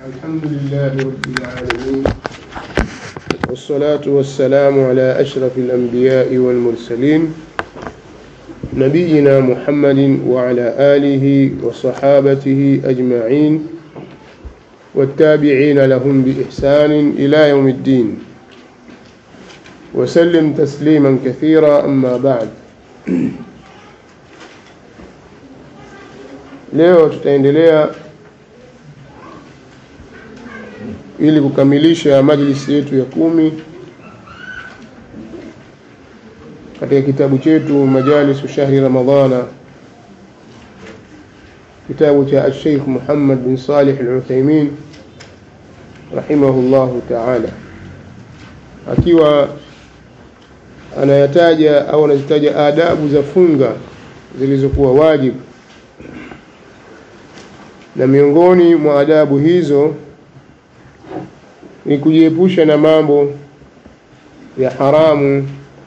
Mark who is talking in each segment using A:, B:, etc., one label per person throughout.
A: الحمد لله رب العالمين والصلاة والسلام على أشرف الأنبياء والمرسلين نبينا محمد وعلى آله وصحابته أجمعين والتابعين لهم بإحسان إلى يوم الدين وسلم تسليما كثيرا أما بعد leo tutaendelea ili kukamilisha majlisi yetu ya kumi katika kitabu chetu majalisu shahri ramadhana kitabu cha alsheikh muhammad bin salih aluthaimin rahimahullahu taala akiwa anayataja au anazitaja adabu za funga zilizokuwa wajibu na miongoni mwa adabu hizo ni kujiepusha na mambo ya haramu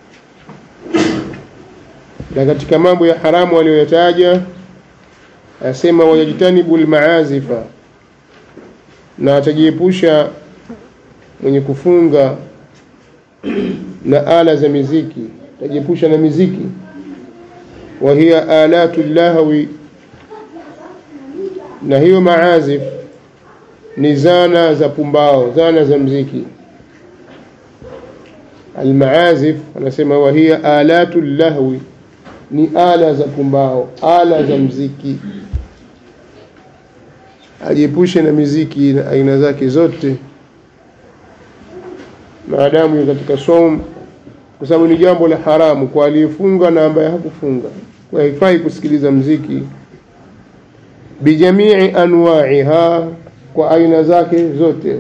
A: na katika mambo ya haramu aliyoyataja asema wayajtanibu lmaazifa na atajiepusha mwenye kufunga na ala za miziki atajiepusha na miziki wa hiya alatu llahwi na hiyo maazif ni zana za pumbao zana za mziki almaazif anasema wahia alatu lahwi ni ala za pumbao ala za mziki ajiepushe na miziki na aina zake zote maadamu katika som kwa sababu ni jambo la haramu kwa aliyefunga na ambaye hakufunga kwa haifai kusikiliza mziki bijamii anwaiha kwa aina zake zote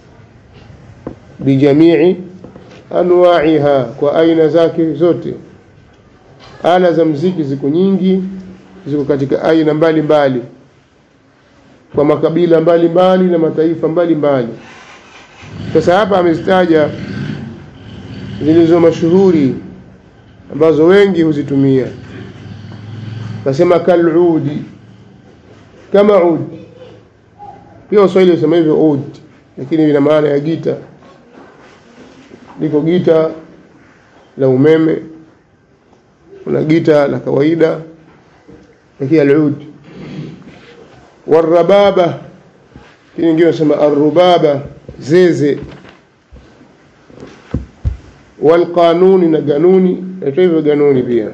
A: bijamii anwaiha kwa aina zake zote ala za mziki ziko nyingi ziko katika aina mbalimbali mbali. kwa makabila mbalimbali mbali na mataifa mbalimbali sasa hapa amezitaja zilizo mashuhuri ambazo wengi huzitumia nasema kaludi kama ud pia waswahili wasema hivyo ud lakini ina maana ya gita liko gita la umeme kuna gita la kawaida lakini alud warababa kini ingine nasema arubaba zeze walqanuni na ganuni naitwa hivyo ganuni pia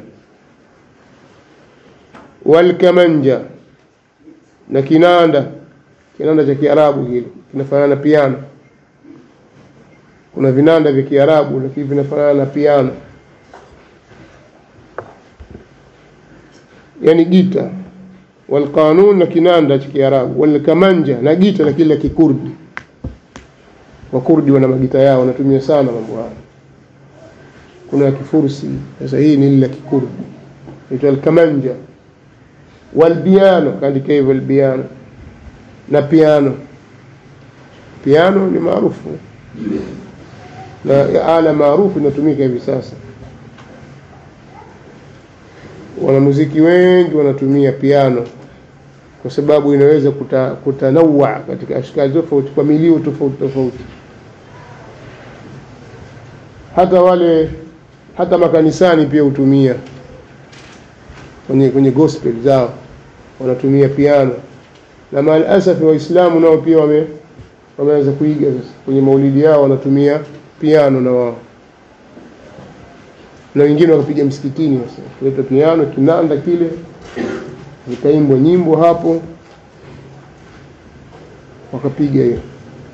A: walkamanja na kinanda kinanda cha Kiarabu kile kinafanana na piano. Kuna vinanda vya Kiarabu lakini vinafanana na piano, yani gita walqanun na kinanda cha Kiarabu, walkamanja na gita lakini la Kikurdi. Wakurdi wana magita yao, wanatumia sana mambo haya. Kuna ya Kifursi, sasa hii ni ile la Kikurdi, inaitwa alkamanja walbiano kaandika hivyo albiano na piano piano ni maarufu na ala maarufu inatumika hivi sasa wanamuziki wengi wanatumia piano kwa sababu inaweza kuta, kutanawa katika ashkali tofauti kwa milio tofauti tofauti hata wale hata makanisani pia hutumia kwenye, kwenye gospel zao wanatumia piano na maalasafi waislamu nao pia wame wameanza kuiga sasa kwenye maulidi yao wanatumia piano na wao na wengine wakapiga msikitini sasa kuleta piano kinanda kile zikaimbwa nyimbo hapo wakapiga hiyo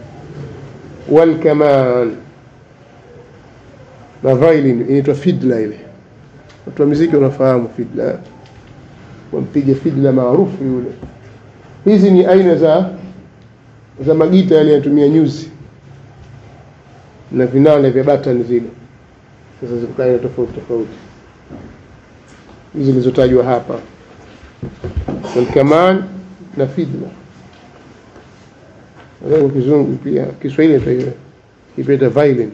A: walkaman na violin inaitwa fidla ile watu wa muziki wanafahamu fidla wampiga fidla maarufu yule hizi ni aina za za magita yale yanatumia nyuzi na vinanda vya batani zile sasa ziko aina tofauti tofauti hizi zilizotajwa hapa walkaman na fidla kwa kizungu pia kiswahili ipeta violin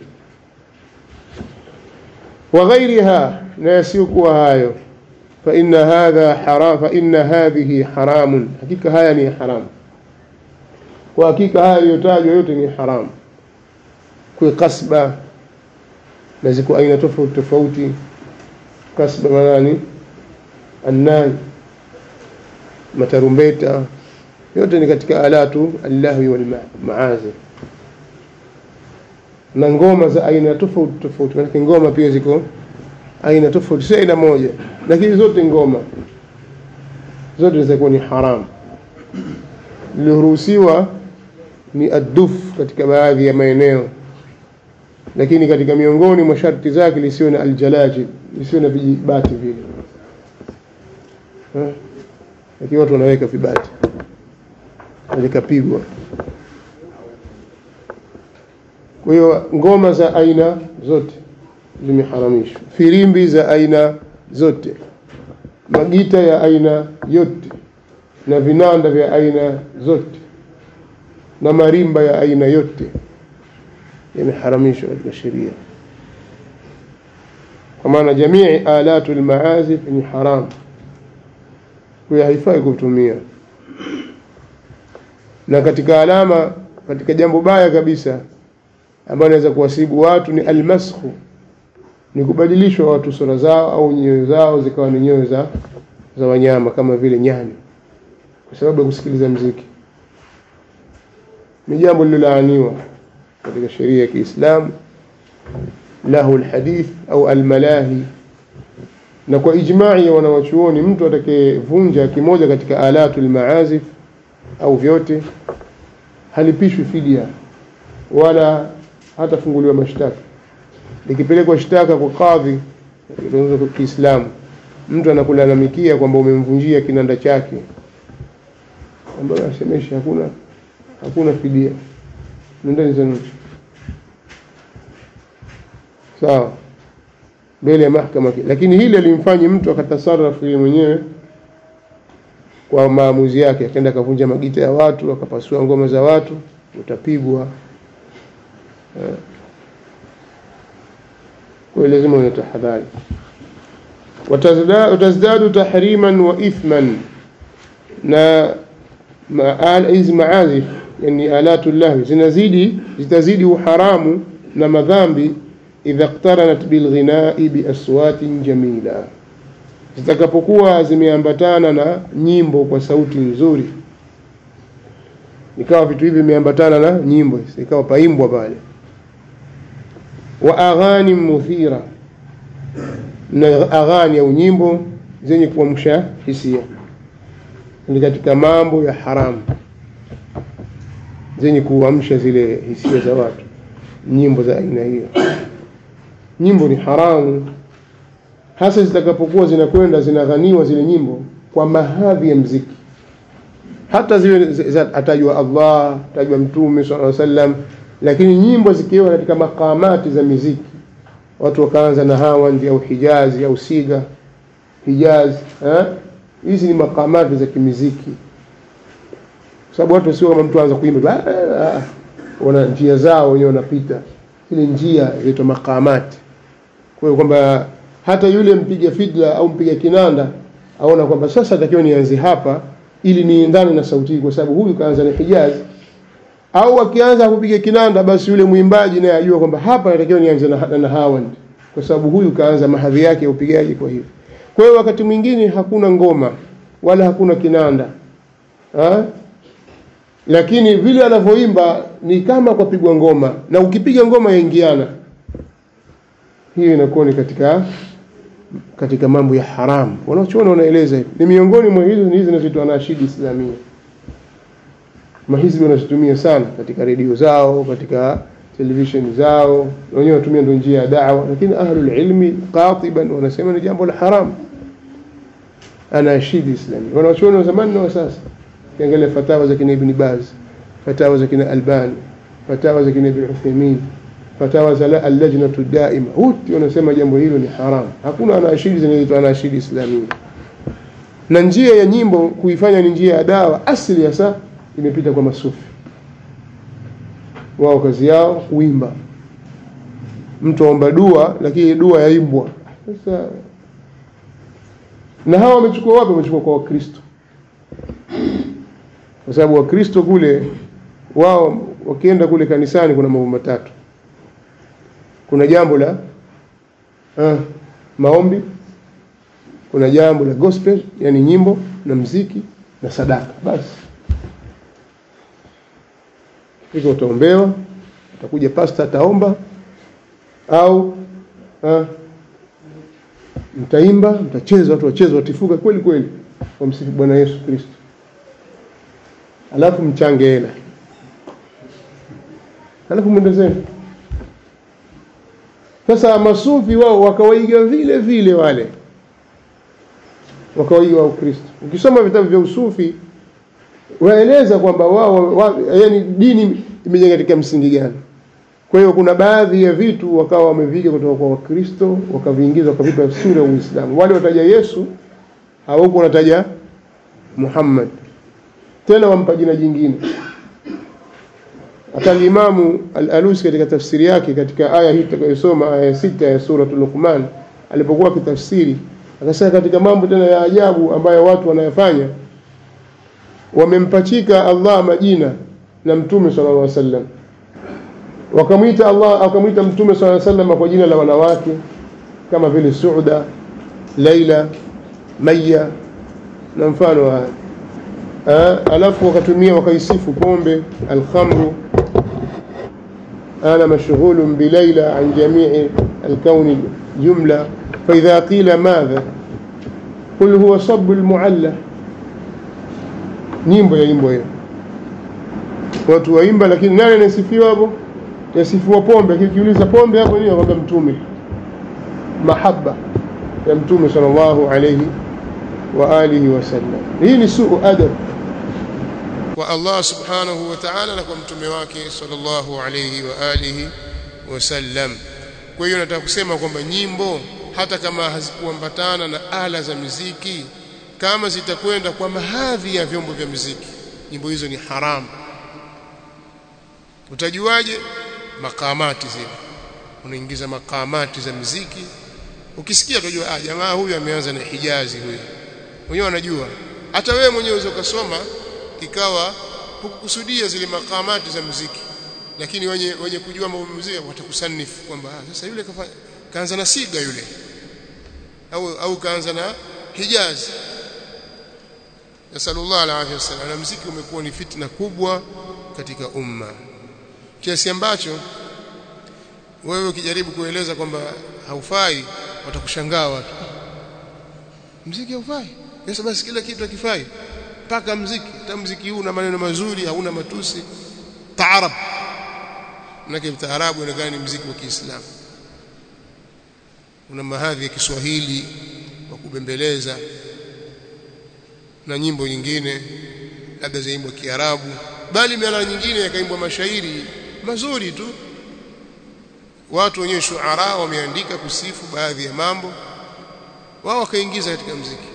A: وغيرها ناسيكوا هايو فإن هذا حرام فإن هذه حرام حقيقة هاي حرام kwa hakika haya yaliyotajwa yote ni haramu kuwe kasba na ziko aina tofauti tofauti kasba manani annai matarumbeta yote ni katika alatu allahwi walmaazi na ngoma za aina tofauti tofauti manake ngoma pia ziko aina tofauti si aina moja lakini zote ngoma zote zitakuwa ni haramu liliruhusiwa ni adduf katika baadhi ya maeneo lakini katika miongoni mwa sharti zake lisiwe na aljalaji lisiwe na vijibati vile lakini watu wanaweka vibati likapigwa kwa hiyo ngoma za aina zote zimeharamishwa firimbi za aina zote magita ya aina yote na vinanda vya aina zote na marimba ya aina yote yameharamishwa katika sheria kwa maana jamii alatu lmaazif ni haram huyo haifai kutumia na katika alama katika jambo baya kabisa ambayo inaweza kuwasibu watu ni almaskhu ni kubadilishwa watu sura zao au nyoyo zao zikawa ni nyoyo za, za wanyama kama vile nyani kwa sababu ya kusikiliza mziki ni jambo lilolaaniwa katika sheria ya Kiislamu lahu alhadith au almalahi na kwa ijma'i ya wanawachuoni mtu atakayevunja kimoja katika alatu almaazif au vyote halipishwi fidia wala hatafunguliwa mashtaka likipelekwa shtaka kwa kadhi kwa Kiislamu mtu anakulalamikia kwamba umemvunjia kinanda chake ambayo asemesha hakuna hakuna fidia nendeni zenu sawa mbele ya mahakama lakini hili alimfanya mtu akatasarafu yeye mwenyewe kwa maamuzi yake akaenda akavunja magita ya watu akapasua ngoma za watu utapigwa kwa hiyo lazima una tahadhari watazdadu tahriman wa ithman na hizi maazif yani alatu llahi zinazidi zitazidi uharamu na madhambi idha iqtaranat bilghinai biaswatin jamila zitakapokuwa zimeambatana na nyimbo kwa sauti nzuri ikawa vitu hivi vimeambatana na nyimbo ikawa paimbwa pale wa aghani muthira na aghani au nyimbo zenye kuamsha hisia ni katika mambo ya haramu zenye kuamsha zile hisia za watu nyimbo za aina hiyo nyimbo ni haramu hasa zitakapokuwa zinakwenda zinaghaniwa zile nyimbo kwa mahadhi ya mziki hata ziwe atajwa Allah atajwa mtume sallallahu alaihi wasallam lakini nyimbo zikiwa katika makamati za miziki watu wakaanza na hawandi au hijazi au siga hijazi hizi ni makamati za kimiziki kwa sababu watu sio kama mtu anza kuimba wana njia zao wenyewe wanapita ile njia inaitwa makamati kwa hiyo kwamba hata yule mpiga fidla au mpiga kinanda aona kwamba sasa takiwa nianze hapa ili niendane na sauti kwa sababu huyu kaanza na hijazi au akianza kupiga kinanda basi yule mwimbaji naye ajua kwamba hapa natakiwa nianze na, na, na hawand kwa sababu huyu kaanza mahadhi yake ya upigaji kwa hiyo kwa hiyo wakati mwingine hakuna ngoma wala hakuna kinanda ha? lakini vile anavyoimba ni kama kwa pigwa ngoma na ukipiga ngoma yaingiana hiyo inakuwa ni katika katika mambo ya haramu wanaochuona wanaeleza hivi ni miongoni mwa hizo hizi zinazoitwa nashidi islamia mahizbi wanazitumia sana katika redio zao katika televisheni zao wenyewe wanatumia ndo njia ya dawa lakini ahlul ilmi qatiban wanasema ni jambo la haram anashidi islamia wanaochuona wa zamani na wa sasa ukiangalia fatawa za kina ibn baz fatawa za kina albani fatawa za kina ibn uthaymin fatawa za allajnatu daima wote wanasema jambo hilo ni haram hakuna anashidi zinazoitwa anashidi islamia na njia ya nyimbo kuifanya ni njia ya dawa asili hasa imepita kwa masufi wao kazi yao kuimba mtu aomba dua lakini dua yaimbwa sasa na hawa wamechukua wapi wamechukua kwa wakristo kwa sababu wakristo kule wao wakienda kule kanisani kuna mambo matatu kuna jambo la uh, maombi kuna jambo la gospel yani nyimbo na mziki na sadaka basi hivyo utaombewa atakuja pasta ataomba au uh, mtaimba mtacheza watu wacheza watifuka kweli kweli wamsifu bwana yesu kristo alafu mchange hela alafu mwendezeni sasa masufi wao wakawaiga vile vile wale wakawaiga wa Ukristo. Ukisoma vitabu vya usufi waeleza kwamba wao wa, yani dini imejenga katika msingi gani. Kwa hiyo kuna baadhi ya vitu wakawa wameviga kutoka kwa Wakristo wakaviingiza wakavipa sura ya Uislamu. Wale wataja Yesu hawako wanataja Muhammad, tena wampa jina jingine. Hata Imamu Al-Alusi katika tafsiri yake katika aya hii tutakayosoma aya sita ya suratul Luqman alipokuwa akitafsiri akasema katika mambo tena ya ajabu ambayo watu wanayafanya wamempachika Allah majina na Mtume sallallahu alaihi wasallam wakamwita Allah akamwita Mtume sallallahu alaihi wasallam kwa jina la wanawake kama vile Suuda, Laila, Maya na mfano wa alafu wakatumia wakaisifu pombe alkhamru أنا مشغول بليلى عن جميع الكون جملة فإذا قيل ماذا قل هو صب المعلى nyimbo ya nyimbo hiyo watu waimba lakini nani anasifiwa hapo yasifiwa pombe kikiuliza pombe hapo nini kwamba mtume mahaba ya mtume sallallahu alayhi wa alihi wasallam hii ni suu adab kwa Allah subhanahu wa ta'ala na kwa mtume wake sallallahu alayhi wa alihi wasallam kwa hiyo nataka kusema kwamba nyimbo hata kama hazikuambatana na ala za muziki kama zitakwenda kwa mahadhi ya vyombo vya muziki nyimbo hizo ni haramu utajuaje makamati zile unaingiza makamati za muziki ukisikia utajua ah jamaa huyu ameanza na hijazi huyu mwenyewe anajua hata wewe mwenyewe unaweza ukasoma ikawa hukukusudia zile makamati za muziki lakini wenye wenye kujua mambo muziki watakusanifu kwamba ah, sasa yule kafa, kaanza na siga yule au au kaanza na hijazi nasallallahu alaihi wasallam na muziki umekuwa ni fitna kubwa katika umma kiasi ambacho wewe ukijaribu kueleza kwamba haufai watakushangaa watu mziki haufai sasa basi kila kitu hakifai mpaka mziki hata mziki huu una maneno mazuri hauna matusi taarab manake taarabu inaonekana ni mziki wa Kiislamu una mahadhi ya Kiswahili wa kubembeleza na nyimbo nyingine labda zaimbwa Kiarabu bali mara nyingine yakaimbwa mashairi mazuri tu watu wenyewe shuara wameandika kusifu baadhi ya mambo wao wakaingiza katika mziki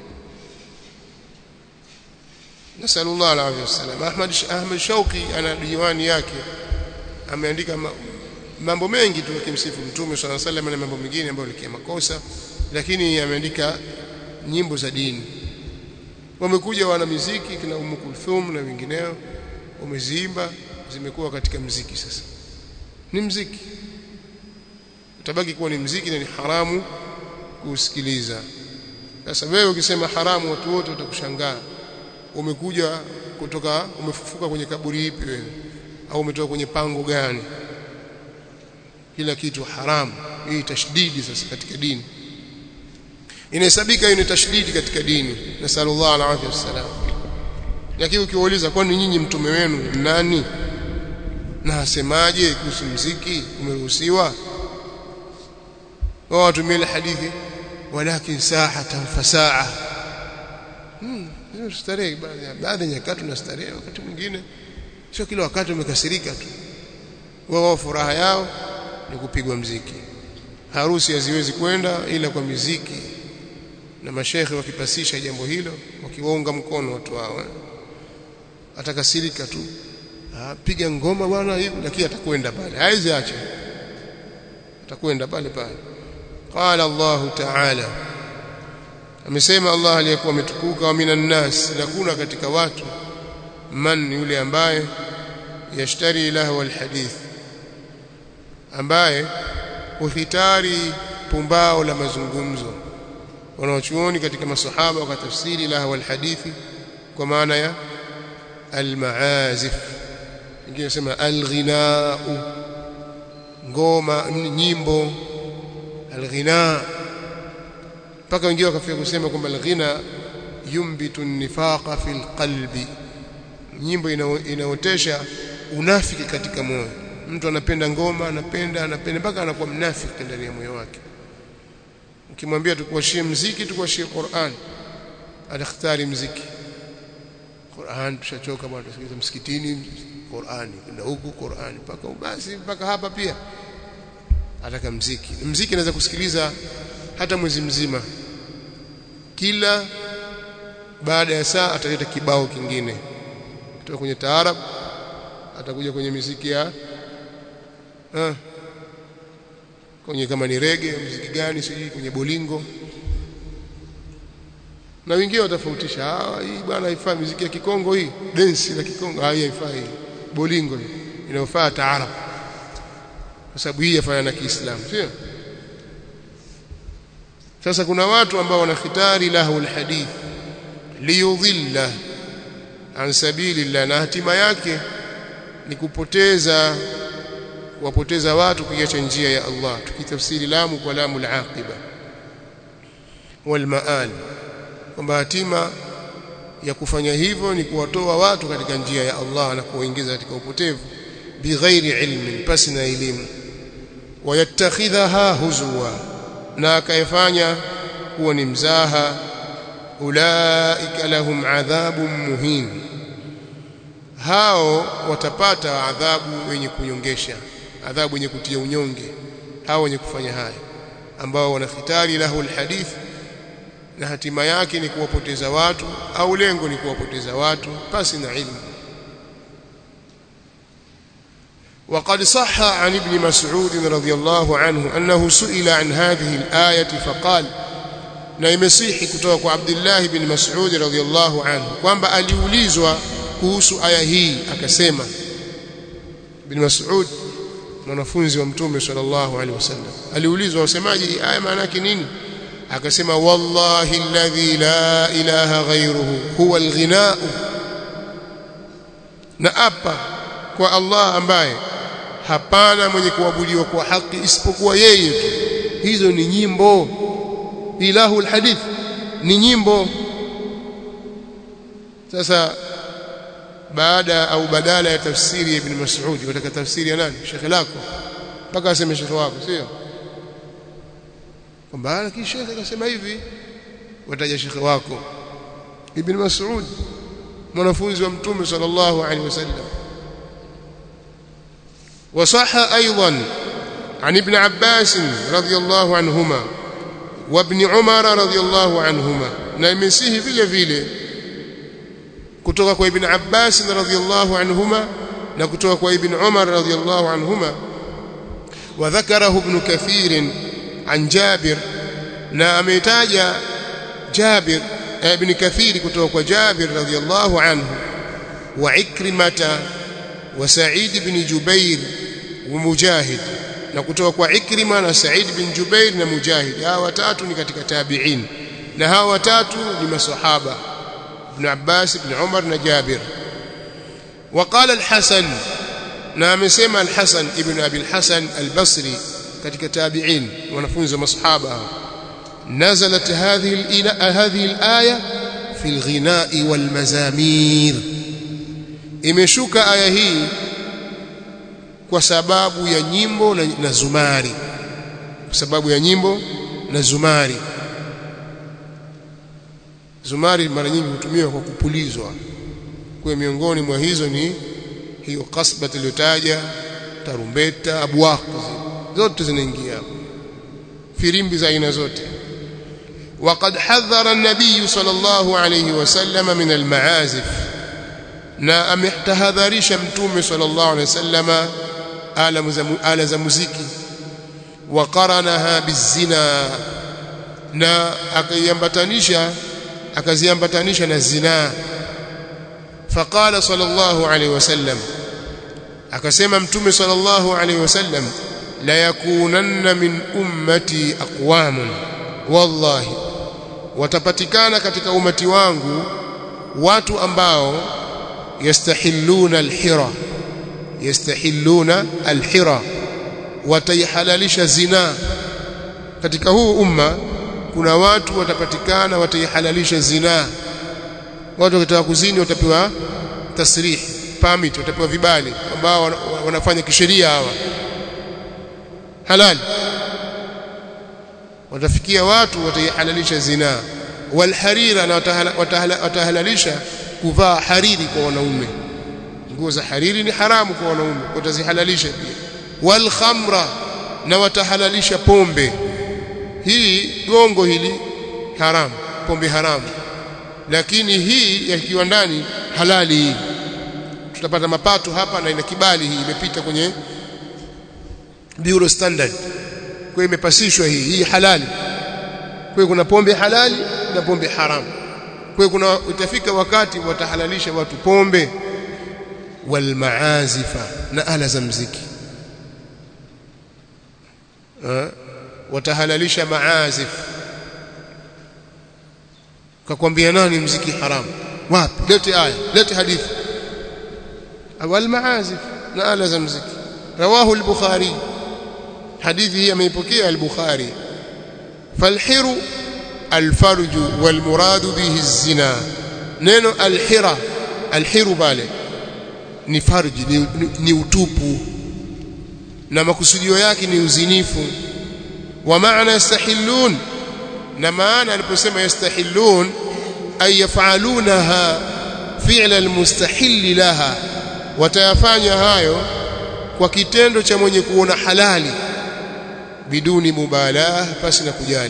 A: nasallallahu alaihi wasallam Ahmad Ahmad Shauki ana diwani yake ameandika mambo mengi tu akimsifu mtume swalla sallam na mambo mengine ambayo ni makosa lakini ameandika nyimbo za dini wamekuja wana muziki kina Umm Kulthum na wengineo wameziimba zimekuwa katika mziki sasa ni mziki utabaki kuwa ni mziki na ni haramu kusikiliza sasa wewe ukisema haramu watu wote watakushangaa umekuja kutoka umefufuka kwenye kaburi ipi wewe au umetoka kwenye pango gani kila kitu haramu hii tashdidi sasa katika dini inahesabika hiyo ni tashdidi katika dini nasallallahu alaihi wasallam lakini ukiwauliza kwani nyinyi mtume wenu nani na asemaje kuhusu mziki umeruhusiwa wao watumie ile hadithi walakin sahatan fasaa hmm starehe baadhi ya nyakati na starehe wakati mwingine sio kila wakati umekasirika tu wao furaha yao ni kupigwa mziki harusi haziwezi kwenda ila kwa miziki na mashekhe wakipasisha jambo hilo wakiwaunga mkono watu wao atakasirika tu piga ngoma bwana hivi lakini atakwenda pale haizi acha atakwenda pale pale qala Allah ta'ala amesema Allah aliyekuwa ametukuka wa minan nas na kuna katika watu man yule ambaye yashtari lahu alhadith ambaye huhitari pumbao la mazungumzo wanaochuoni katika masahaba wakatafsiri lahu alhadithi kwa maana ya almaazif ingine sema alghinaa ngoma nyimbo alghina mpaka wengine wakafika kusema kwamba alghina yumbitu nifaqa fil qalbi nyimbo inaotesha unafiki katika moyo mtu anapenda ngoma anapenda anapenda mpaka anakuwa mnafiki ndani ya moyo wake ukimwambia tukuashie mziki tukuashie Qur'an atakhtari mziki Qur'an tushachoka bwana tusikilize msikitini Qur'ani na huku Qur'ani mpaka basi mpaka hapa pia ataka mziki mziki anaweza kusikiliza hata mwezi mzima kila baada ya saa ataleta kibao kingine kutoka kwenye taarab atakuja kwenye miziki ya ah, kwenye kama ni rege mziki gani sijui kwenye bolingo na wengine watafautisha ah hii bwana haifai muziki ya kikongo hii dance la kikongo ah hii haifai bolingo hii inayofaa taarab kwa sababu hii yafanya na Kiislamu sio sasa kuna watu ambao wanakhitari lahu alhadith liyudhilla an sabilillah na hatima yake ni kupoteza kuwapoteza watu kuiacha njia ya Allah tukitafsiri lamu kwa lamu al-aqiba wal maal kwamba hatima ya kufanya hivyo ni kuwatoa watu katika njia ya Allah na kuwaingiza katika upotevu bighairi ilmin pasi na elimu wayattakhidhaha huzwa na akayefanya kuwa ni mzaha ulaika lahum adhabun muhin hao watapata adhabu wenye kunyongesha adhabu wenye kutia unyonge hao wenye kufanya haya ambao wanakhitari lahu alhadith na hatima yake ni kuwapoteza watu au lengo ni kuwapoteza watu pasi na ilmu وقد صح عن ابن مسعود رضي الله عنه أنه سئل عن هذه الآية فقال na imesihi kutoka kwa Abdullah ibn Mas'ud radhiyallahu anhu kwamba aliulizwa kuhusu aya hii akasema ibn Mas'ud mwanafunzi wa mtume sallallahu alaihi wasallam aliulizwa wasemaje aya maana yake nini akasema wallahi alladhi la ilaha ghayruhu huwa alghinaa na apa kwa Allah ambaye hapana mwenye kuabudiwa kwa haki isipokuwa yeye tu hizo ni nyimbo ilahu alhadith ni nyimbo sasa baada au badala ya tafsiri ya ibn Mas'ud wataka tafsiri ya nani shekhe lako mpaka aseme shekhe wako sio kwamba lakini shekhe akasema hivi wataja shekhe wako ibn Mas'ud mwanafunzi wa mtume sallallahu alaihi wasallam وصح أيضا عن ابن عباس رضي الله عنهما وابن عمر رضي الله عنهما نمسيه vile vile kutoka kwa ibn Abbas radhiyallahu anhuma na kutoka kwa ibn Umar radhiyallahu anhuma وذكره ابن كثير عن جابر na ametaja Jabir ibn Kathir kutoka kwa Jabir radhiyallahu anhu wa Ikrimata wa Sa'id ibn Jubair wa Mujahid na kutoka kwa Ikrima na Sa'id bin Jubair na Mujahid hawa watatu ni katika tabi'in na hawa watatu ni masahaba ibn Abbas ibn Umar na Jabir وقال الحسن na amesema al-Hasan ibn Abi al-Hasan al-Basri katika tabi'in wanafunzi wa masahaba nazalat hadhihi hadhihi al-aya fi al-ghina'i wal-mazamir imeshuka aya hii kwa sababu ya nyimbo na, na zumari kwa sababu ya nyimbo na zumari zumari mara nyingi hutumiwa kwa kupulizwa kwa miongoni mwa hizo ni hiyo kasba tuliyotaja tarumbeta abwaq zote zinaingia firimbi za aina zote وقد حذر النبي صلى الله عليه وسلم من المعازف na ametahadharisha mtume sallallahu alaihi wasallama ala za muziki wa qaranaha bizina na akaiambatanisha akaziambatanisha na zina faqala sallallahu alaihi wasallam akasema mtume sallallahu alaihi wasallam la yakunanna min ummati aqwamun wallahi watapatikana katika umati wangu watu ambao yastahilluna alhira yastahilluna alhira wataihalalisha zina katika huu umma kuna watu watapatikana wataihalalisha zina watu wakitaka kuzini watapewa tasrih permit watapewa vibali ambao wanafanya kisheria hawa halali watafikia watu wataihalalisha zina walharira na watahalalisha kuvaa hariri kwa wanaume nguo za hariri ni haramu kwa wanaume watazihalalisha pia walkhamra na watahalalisha pombe hii gongo hili haramu pombe haramu lakini hii ya kiwandani halali hii tutapata mapato hapa na ina kibali hii imepita kwenye bureau standard kwa imepasishwa hii hii halali kwa kuna pombe halali na pombe haramu kwa kuna utafika wakati watahalalisha watu pombe wal maazifa na ala za mziki watahalalisha maazif kakwambia nani mziki haramu wapi lete aya lete hadithi wal maazif na ala za mziki rawahu al-bukhari hadithi hii ameipokea al-bukhari falhiru alfarju walmuradu bihi zina neno alhira alhiru pale ni farji ni, ni, ni utupu na makusudio yake ni uzinifu wa maana yastahillun na maana aliposema yastahillun ay yafalunaha fi'la almustahil laha watayafanya hayo kwa kitendo cha mwenye kuona halali biduni mubalah pasi na kujali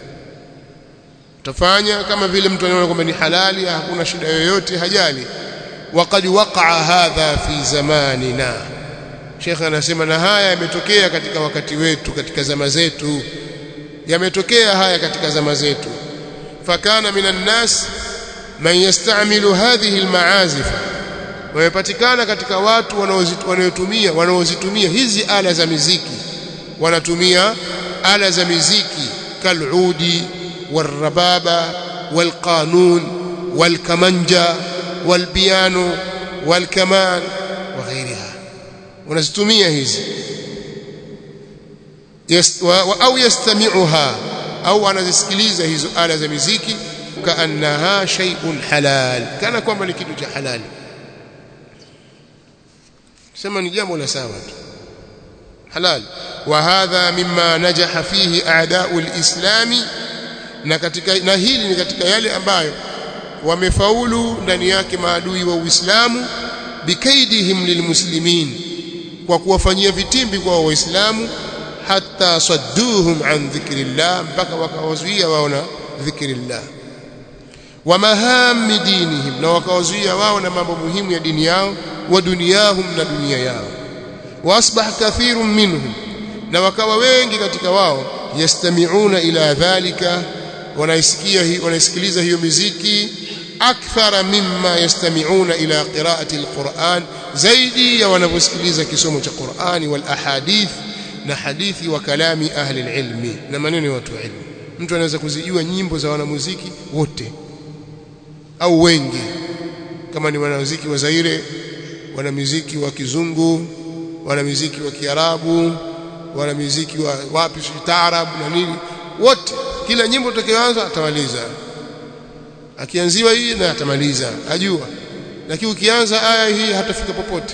A: utafanya kama vile mtu anaona kwamba ni halali hakuna shida yoyote hajali waqad waqa'a hadha fi zamanina Sheikh anasema na haya yametokea katika wakati wetu katika zama zetu yametokea haya katika zama zetu fakana minan nas man yastamilu hadhihi almaazif wamepatikana katika watu wanaozitumia wanaozitumia hizi ala za miziki wanatumia ala za miziki kaludi والربابة والقانون والكمنجة والبيانو والكمان وغيرها ونستمية هذه يست أو يستمعها أو أنا زسكليزة هذه آلة زمزيكي كأنها شيء حلال كان كما لكيدو حلال سمى نجام ولا ساوات حلال وهذا مما نجح فيه أعداء الإسلام na katika na hili ni katika yale ambayo wamefaulu ndani yake maadui wa Uislamu bikaidihim lilmuslimin kwa kuwafanyia vitimbi kwa waislamu hatta sadduhum an dhikrillah mpaka wakawazuia wao na dhikrillah wa mahami dinihim na wakawazuia wao na mambo muhimu ya dini yao wa duniyahum na dunia yao wa asbah kathirun minhum na wakawa wengi katika wao yastami'una ila dhalika wanaisikia wanaisikiliza hiyo miziki akthara mimma yastami'una ila qira'ati alquran zaidi ya wanavyosikiliza kisomo cha Qur'ani wal ahadith na hadithi wa kalami ahli alilmi na maneno ya watu wa ilmu mtu anaweza kuzijua nyimbo za wanamuziki wote au wengi kama ni wanamuziki wa Zaire wanamuziki wa kizungu wanamuziki wa kiarabu wanamuziki wa wapi taarab na nini wote kila nyimbo utakayoanza atamaliza akianziwa hii na atamaliza ajua lakini ukianza aya hii hatafika popote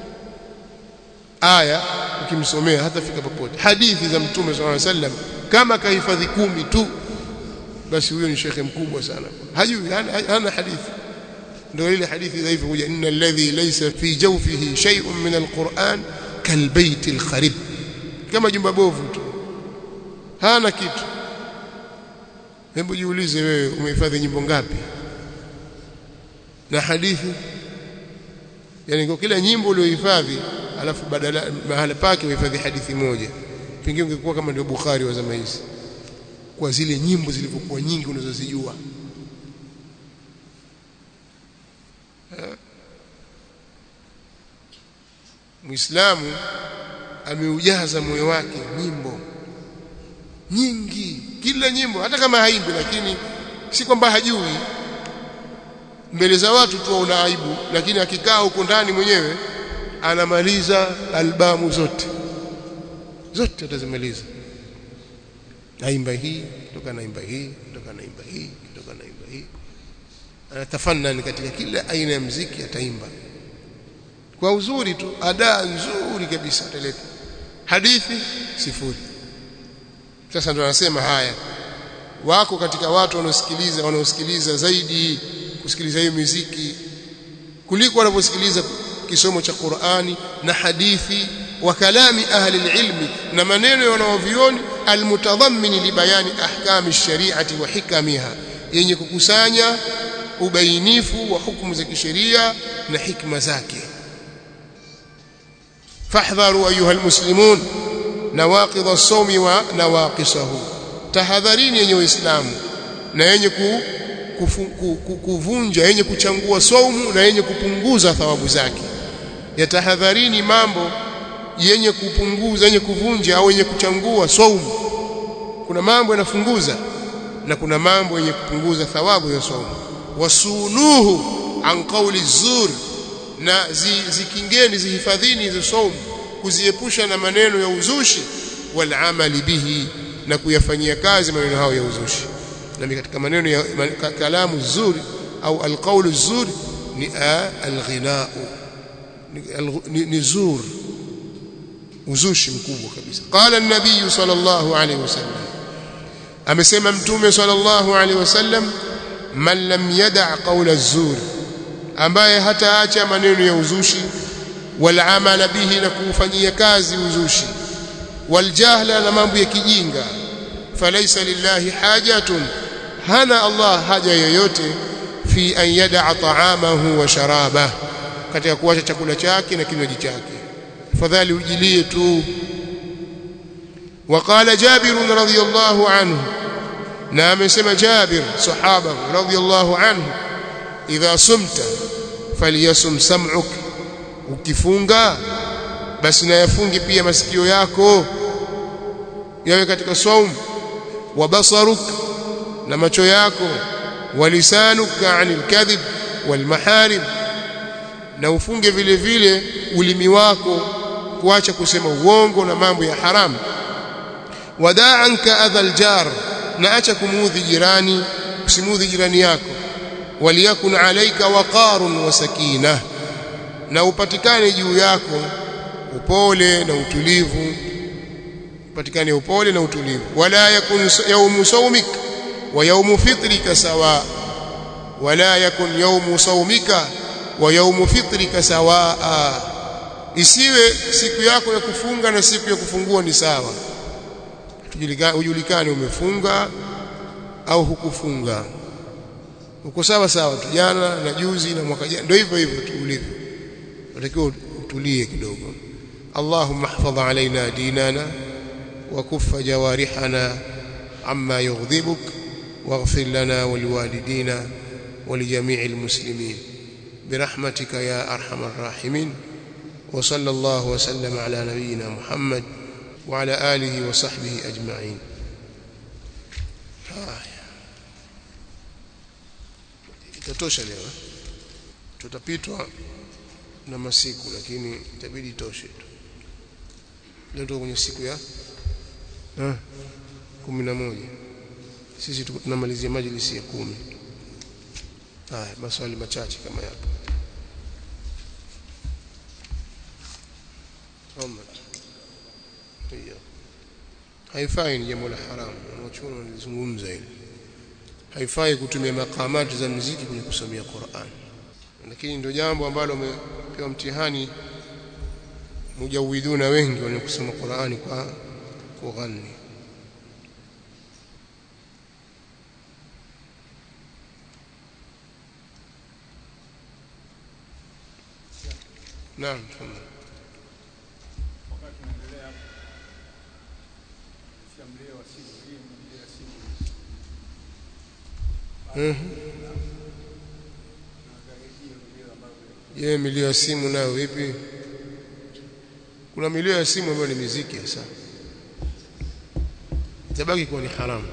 A: aya ukimsomea hatafika popote hadithi za mtume sallallahu alaihi wasallam kama kahifadhi kumi tu basi huyo ni shekhe mkubwa sana hajui hana hadithi ndio ile hadithi dhaifu kuja inna alladhi laysa fi jawfihi shay'un min alquran kalbayt alkharib kama jumba bovu tu hana kitu hebu jiulize wewe umehifadhi nyimbo ngapi na hadithi yani kwa kila nyimbo uliohifadhi alafu badala mahala pake uhifadhi hadithi moja pengine ungekuwa kama ndio Bukhari wa zama hizi kwa zile nyimbo zilivyokuwa nyingi unazozijua muislamu ameujaza moyo wake nyimbo nyingi kila nyimbo hata kama haimbi lakini si kwamba hajui mbele za watu tu una aibu lakini akikaa huko ndani mwenyewe anamaliza albamu zote zote atazimaliza naimba hii kutoka naimba hii kutoka naimba hii kutoka naimba hii anatafanani katika kila aina ya mziki ataimba kwa uzuri tu adaa nzuri kabisa ataleta hadithi sifuri sasa ndo anasema haya wako katika watu wanaosikiliza wanaosikiliza zaidi kusikiliza hiyo muziki kuliko wanavyosikiliza kisomo cha Qur'ani na hadithi wa kalami ahli ilmi na maneno ya wanaovioni almutadhammin libayani ahkami shari'ati wa hikamiha yenye kukusanya ubainifu wa hukumu za kisheria na hikma zake fahdharu ayuha almuslimun nawaqidh as-sawmi wa nawaqisahu tahadharini yenye waislamu na yenye ku, kufu, ku, ku, kuvunja yenye kuchangua saumu na yenye kupunguza thawabu zake yatahadharini mambo yenye kupunguza yenye kuvunja au yenye kuchangua saumu kuna mambo yanafunguza na kuna mambo yenye kupunguza thawabu ya saumu wasunuhu an qawli zur na zi, zikingeni zihifadhini hizo saumu kuziepusha na maneno ya uzushi wal amali bihi na kuyafanyia kazi maneno hayo ya uzushi na katika maneno ya kalamu zuri au alqawlu zuri ni alghinaa ni, ni zur uzushi mkubwa kabisa qala an-nabiy sallallahu alayhi wasallam amesema mtume sallallahu alayhi wasallam man lam yada' qawla az-zur ambaye hataacha maneno ya uzushi wal amala bihi na kufanyia kazi uzushi wal jahla na mambo ya kijinga falaysa lillahi hajatun hana Allah haja yoyote fi an yada'a ta'amahu wa sharabahu katika kuacha chakula chake na kinywaji chake fadhali ujilie tu وقال جابر رضي الله عنه نعم سمى جابر صحابه رضي الله عنه إذا صمت فليصم سمعك ukifunga basi na yafungi pia masikio yako yawe katika saum wa basaruk na macho yako wa lisanuka anil kadhib wal maharim na ufunge vile vile ulimi wako kuacha kusema uongo na mambo ya haramu wada'anka adhal jar na acha kumuudhi jirani usimuudhi jirani yako waliyakun alayka waqarun wa sakina na upatikane juu yako upole na utulivu upatikane upole na utulivu wala yakun yawmu sawmik wa yawmu fitrika sawa wala yakun yawmu sawmika wa yawmu fitrika sawaa isiwe siku yako ya kufunga na siku ya kufungua ni sawa ujulikane umefunga au hukufunga uko sawa sawa tu jana na juzi na mwaka jana ndio hivyo hivyo tu ulivyo unatakiwa utulie kidogo Allahumma ihfadh alaina dinana wa kuffa jawarihana amma yughdhibuk waghfir lana waliwalidina ولجميع المسلمين برحمتك يا أرحم الراحمين وصلى الله وسلم على نبينا محمد وعلى آله وصحبه أجمعين itatosha leo tutapitwa na masiku lakini itabidi toshe tu leo tuko kwenye siku ya kumi na moja sisi tunamalizia majlisi ya kumi haya maswali machache kama yapo Omar hiyo haifai ni jambo la haramu wanachuoni wanalizungumza hili haifai kutumia makamati za muziki kwenye kusomea Qur'an lakini ndio jambo ambalo wamepewa mtihani mujawiduna wengi wenye kusoma Qur'ani kwa kughani Naam, tafadhali. Je, milio ya simu nayo vipi? kuna milio ya simu ambayo ni miziki hasa itabaki kuwa ni haramu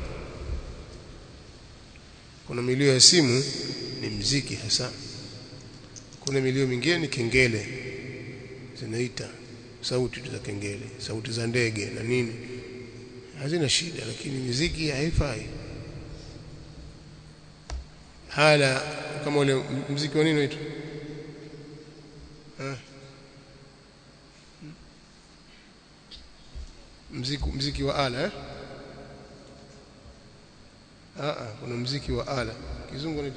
A: kuna milio ya simu ni mziki hasa kuna milio mingine ni kengele zinaita sauti za kengele sauti za ndege na nini hazina shida lakini miziki haifai hala kama ule mziki wa nini unaitwa mziki mziki wa ala eh ah kuna mziki wa ala kizungu ni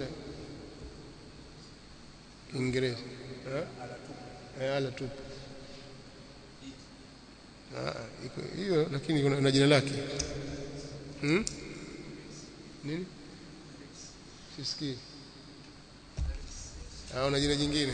A: Kiingereza eh ala tu ah iko hiyo lakini kuna jina lake hmm? nini sisikii au na jina jingine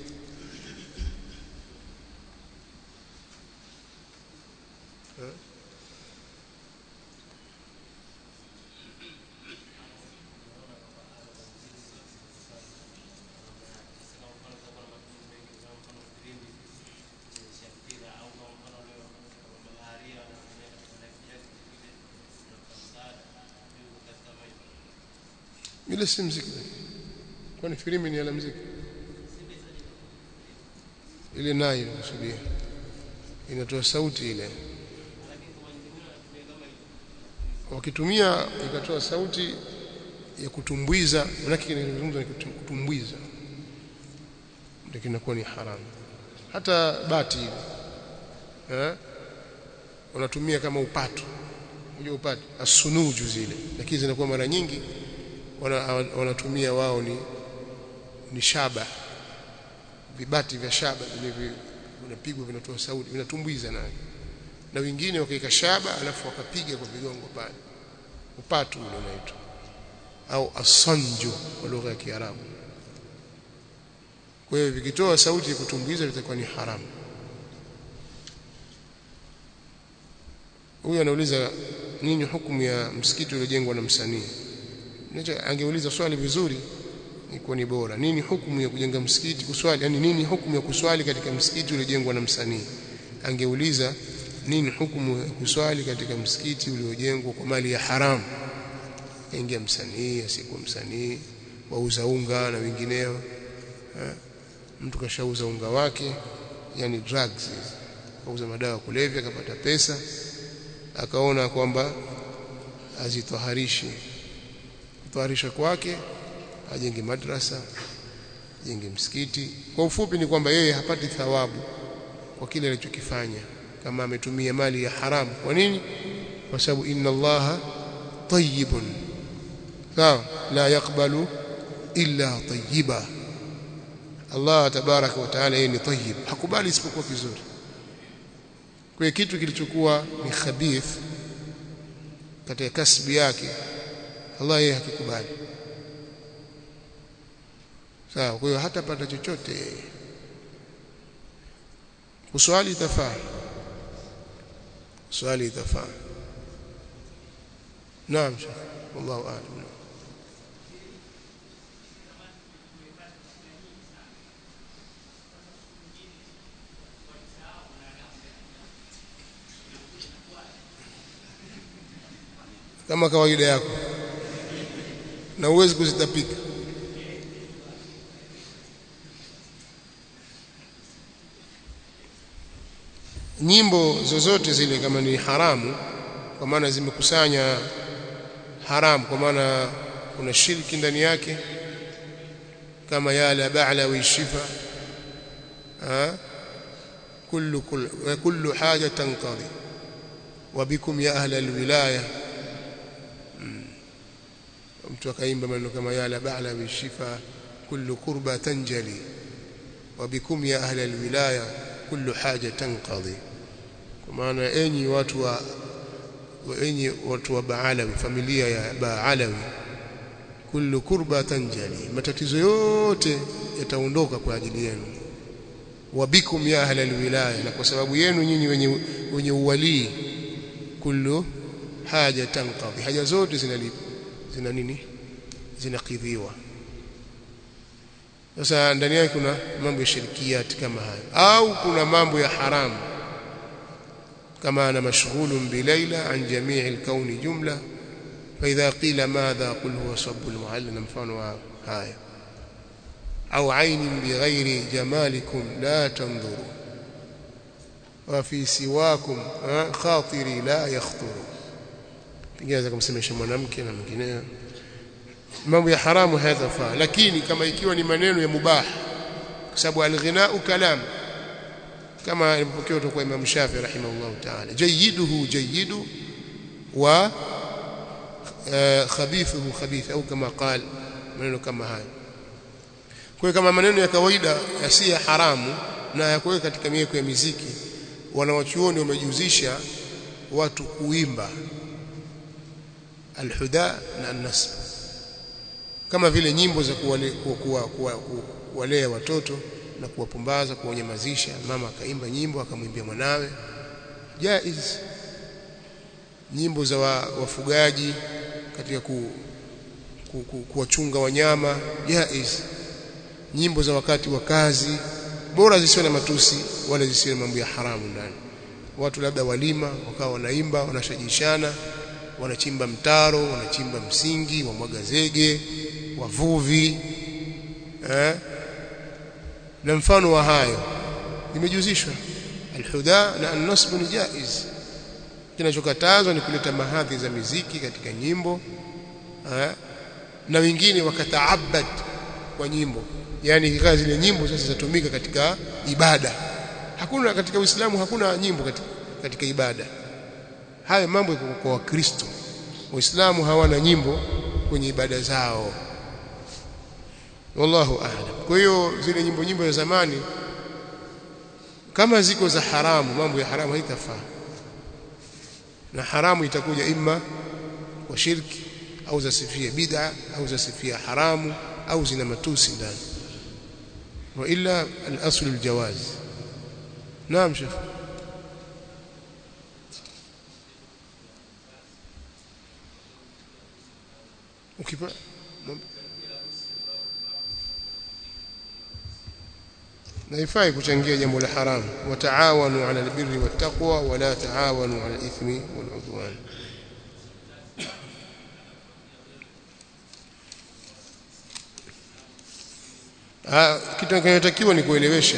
A: ile si mziki kwani filimi ni ala mziki ile nayo kusudia inatoa sauti ile wakitumia ikatoa sauti ya kutumbwiza manake kinazungumza ni kutumbwiza ndio kinakuwa ni haramu hata bati ile eh unatumia kama upato unajua upato asunuju zile lakini zinakuwa mara nyingi wanatumia wana wao ni ni shaba vibati vya shaba vile vinapigwa vinatoa sauti vinatumbwiza nayo na wengine wakaika shaba alafu wakapiga kwa vigongo pale upatu ule unaitwa au asanju kwa lugha ya Kiarabu kwa hiyo vikitoa sauti ya kutumbuiza litakuwa ni haramu huyu anauliza nini hukumu ya msikiti uliojengwa na msanii angeuliza swali vizuri iko ni bora nini hukumu ya kujenga msikiti kuswali yani nini hukumu ya kuswali katika msikiti uliojengwa na msanii angeuliza nini hukumu ya kuswali katika msikiti uliojengwa kwa mali ya haramu ingia msanii asikuwa msanii wauza unga na wengineo mtu kashauza unga wake yani drugs auza madawa kulevya akapata pesa akaona kwamba azitaharishi kutaharisha kwake ajenge madrasa ajenge msikiti kwa ufupi ni kwamba yeye hapati thawabu kwa kile alichokifanya kama ametumia mali ya haramu kwa nini kwa sababu inna allaha tayyibun sawa la yakbalu illa tayyiba Allah tabaraka wa taala yeye ni tayyib hakubali isipokuwa kizuri kwa kitu kilichokuwa ni khabith katika kasbi yake Allah yeye hakikubali sawa kwa hiyo hatapata chochote kuswali itafaa swali itafaa naam wallahu a'lam kama kawaida yako na uwezi kuzitapika nyimbo zozote zile kama ni haramu kwa maana zimekusanya haramu kwa maana kuna shirki ndani yake kama yala ba'la wa shifa ha kullu kullu kullu haja tanqadi wa bikum ya ahla alwilaya mtu akaimba maneno kama yala ba'la wa shifa kullu qurba tanjali wa bikum ya ahla alwilaya kullu haja tanqadi kwa maana enyi watu wa enyi watu wa Baalawi familia ya Baalawi kullu kurba tanjali matatizo yote yataondoka kwa ajili yenu wabikum ya ahla alwilaya na kwa sababu yenu nyinyi wenye wenye uwalii kullu haja tanqadhi haja zote zinalipa zina nini zinakidhiwa sasa ndani yake kuna mambo ya shirikiyati kama hayo au kuna mambo ya haramu كما أنا مشغول بليلى عن جميع الكون جملة فإذا قيل ماذا قل هو صب المعلم مفano haya أو عين بغير جمالكم لا تنظر وفي سواكم خاطري لا يخطر pengine kumsemesha mwanamke na mwingineo mambo ya haramu hayatafaa lakini kama ikiwa ni maneno ya mubah kwa sababu alghinau kalam kama ilipokea kutoka kwa Imam Shafi rahimahullah ta'ala jayiduhu jayidu wa khabithuhu khabith au kama qal maneno kama haya kwa kama maneno ya kawaida yasiyo haramu na yakuweka katika mieko ya miziki wanawachuoni wamejihusisha watu kuimba alhuda na an-nasb kama vile nyimbo za kuwalea kuwa, kuwa, kuwa, watoto na kuwapumbaza kuwanyamazisha mama akaimba nyimbo akamwimbia mwanawe jaiz nyimbo za wa, wafugaji katika ku, ku, ku, kuwachunga wanyama jaiz nyimbo za wakati wa kazi bora zisiwe na matusi wala zisiwe na mambo ya haramu ndani watu labda walima wakawa wanaimba wanashajishana wanachimba mtaro wanachimba msingi wamwaga zege wavuvi eh? na mfano wa hayo nimejuzishwa alhuda na an-nasb ni jaiz kinachokatazwa ni kuleta mahadhi za miziki katika nyimbo eh? na wengine wakataabad kwa nyimbo yani ikawa zile nyimbo sasa zitatumika katika ibada hakuna katika Uislamu hakuna nyimbo katika, katika ibada haya mambo yako kwa Wakristo Waislamu hawana nyimbo kwenye ibada zao wallahu a'lam kwa hiyo zile nyimbo nyimbo za zamani kama ziko za haramu mambo ya haramu haitafaa na haramu itakuja imma kwa shirki au zasifia bid'a au zasifia haramu au zina matusi ndani wa illa al-asl al-jawaz naam shekh ukipa na ifai kuchangia jambo la haramu wataawanu ala albirri wattaqwa wala taawanu ala alithmi waludwan kitu kinachotakiwa ni kuelewesha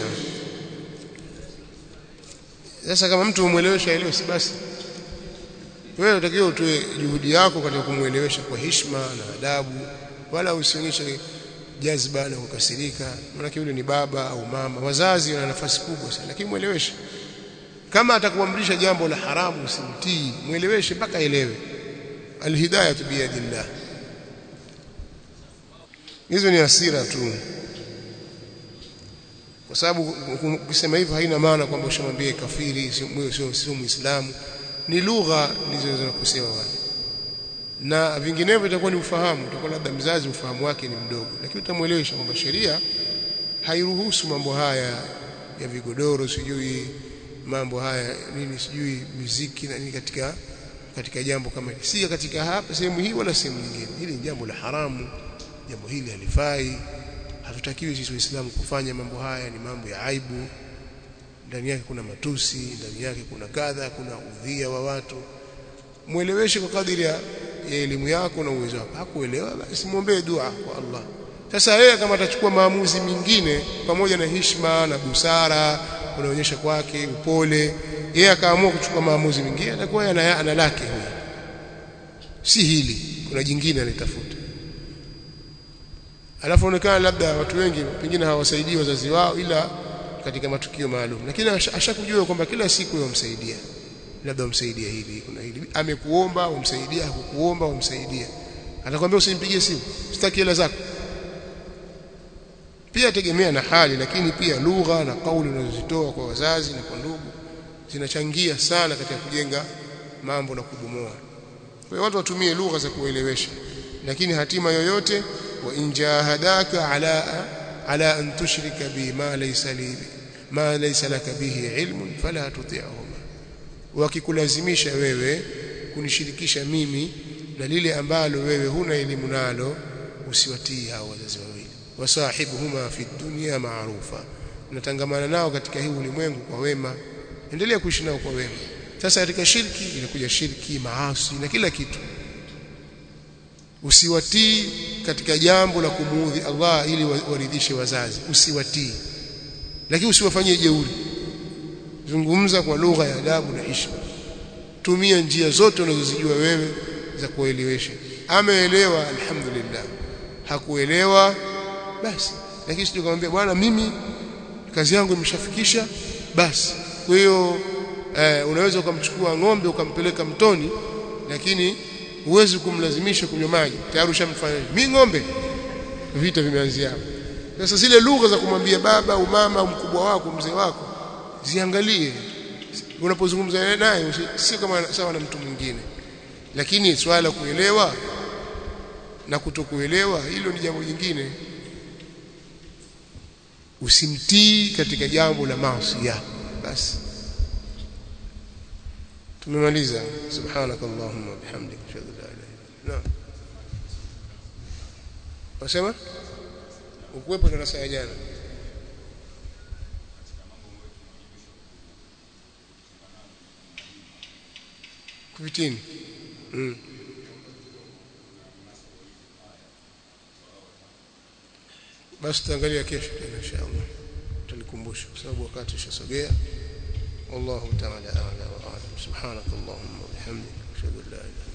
A: sasa kama mtu umwelewesha elewe si basi wewe unatakiwa utoe juhudi yako katika kumuelewesha kwa heshima na adabu wala usionyeshe jazba na kukasirika maana yule ni baba au mama wazazi wana nafasi kubwa sana lakini mueleweshe kama atakuamrisha jambo la haramu usimtii mueleweshe mpaka elewe alhidayah biyadillah hizo ni hasira tu kwa sababu ukisema hivyo haina maana kwamba ushamwambie kafiri sio sio muislamu ni lugha ndizo zinakusema wale na vinginevyo itakuwa ni ufahamu utakuwa labda mzazi ufahamu wake ni mdogo lakini utamuelewesha kwamba sheria hairuhusu mambo haya ya vigodoro sijui mambo haya nini sijui muziki na nini katika katika jambo kama hili si katika hapa sehemu hii wala sehemu nyingine hili ni jambo la haramu jambo hili halifai hatutakiwi sisi waislamu kufanya mambo haya ni mambo ya aibu ndani yake kuna matusi ndani yake kuna kadha kuna udhia wa watu mueleweshe kwa kadiri ya elimu yako na uwezo wako hakuelewa basi muombe dua kwa Allah sasa yeye kama atachukua maamuzi mengine pamoja na heshima na busara unaonyesha kwake upole yeye akaamua kuchukua maamuzi mengine atakuwa ana, ana lake huyo si hili kuna jingine alitafuta alafu onekana labda watu wengi pengine hawasaidii wazazi wao ila katika matukio maalum lakini ashakujua kwamba kila siku yomsaidia labda umsaidia hili kuna hili amekuomba umsaidia hakukuomba umsaidia atakwambia usimpigie simu sitaki hela zako pia tegemea na hali lakini pia lugha na kauli unazozitoa kwa wazazi na kwa ndugu zinachangia sana katika kujenga mambo na kubomoa kwa hiyo watu watumie lugha za kuelewesha lakini hatima yoyote wa injahadaka ala ala an tushrika bi ma laysa li ma laysa laka bihi ilmun fala tuti'huma wakikulazimisha wewe kunishirikisha mimi na lile ambalo wewe huna elimu nalo usiwatii hao wazazi wawili wasahibuhuma fi dunya ma'rufa natangamana nao katika hii ulimwengu kwa wema endelea kuishi nao kwa wema sasa katika shirki inakuja shirki maasi na kila kitu usiwatii katika jambo la kumuudhi Allah ili waridhishe wazazi usiwatii lakini usiwafanyie jeuri zungumza kwa lugha ya adabu na heshima tumia njia zote unazozijua wewe za kuelewesha ameelewa alhamdulillah hakuelewa basi lakini sio kumwambia bwana mimi kazi yangu imeshafikisha basi kwa hiyo eh, unaweza ukamchukua ng'ombe ukampeleka mtoni lakini huwezi kumlazimisha kunywa maji tayari ushamfanya mimi ng'ombe vita vimeanzia hapo sasa zile lugha za kumwambia baba au mama au mkubwa wako mzee wako ziangalie unapozungumza naye si kama sawa na mtu mwingine lakini swala la kuelewa na kutokuelewa hilo ni jambo jingine usimtii katika jambo la maasi basi tumemaliza subhanakallahumma bihamdika ashhadu an la ilaha illa anta wasema ukuwepo darasa ya jana kuvitini mm. basi tutaangalia kesho tena inshallah tulikumbusha kwa sababu wakati ushasogea wallahu ta'ala a'lam wa a'lam subhanakallahumma wa bihamdika ashhadu an la ilaha